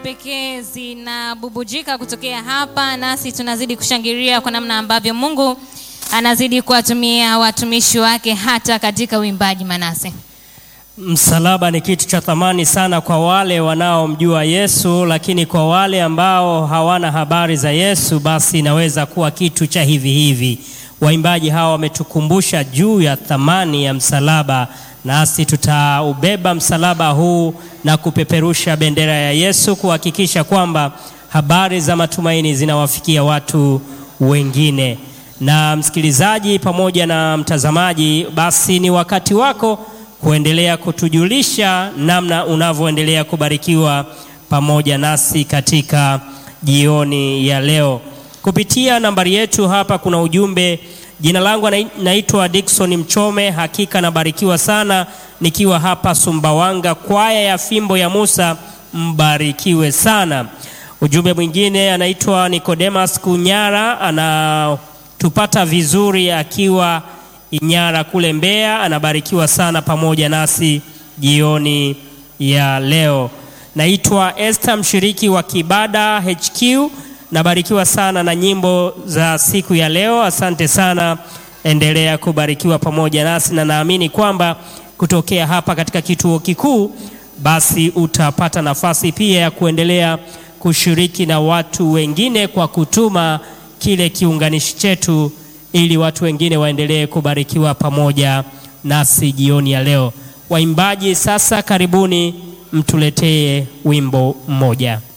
pekee zinabubujika kutokea hapa, nasi tunazidi kushangilia kwa namna ambavyo Mungu anazidi kuwatumia watumishi wake hata katika uimbaji. Manase, Msalaba ni kitu cha thamani sana kwa wale wanaomjua Yesu, lakini kwa wale ambao hawana habari za Yesu, basi inaweza kuwa kitu cha hivi hivi. Waimbaji hawa wametukumbusha juu ya thamani ya msalaba, nasi tutaubeba msalaba huu na kupeperusha bendera ya Yesu, kuhakikisha kwamba habari za matumaini zinawafikia watu wengine. Na msikilizaji pamoja na mtazamaji, basi ni wakati wako kuendelea kutujulisha namna unavyoendelea kubarikiwa pamoja nasi katika jioni ya leo kupitia nambari yetu hapa. Kuna ujumbe. Jina langu naitwa Dickson Mchome. Hakika nabarikiwa sana nikiwa hapa Sumbawanga, kwaya ya fimbo ya Musa, mbarikiwe sana. Ujumbe mwingine anaitwa Nicodemus Kunyara, anatupata vizuri akiwa Inyara kule Mbeya, anabarikiwa sana pamoja nasi jioni ya leo. Naitwa Esther, mshiriki wa Kibada HQ, nabarikiwa sana na nyimbo za siku ya leo. Asante sana, endelea kubarikiwa pamoja nasi, na naamini kwamba kutokea hapa katika kituo kikuu, basi utapata nafasi pia ya kuendelea kushiriki na watu wengine kwa kutuma kile kiunganishi chetu ili watu wengine waendelee kubarikiwa pamoja nasi jioni ya leo. Waimbaji sasa, karibuni mtuletee wimbo mmoja.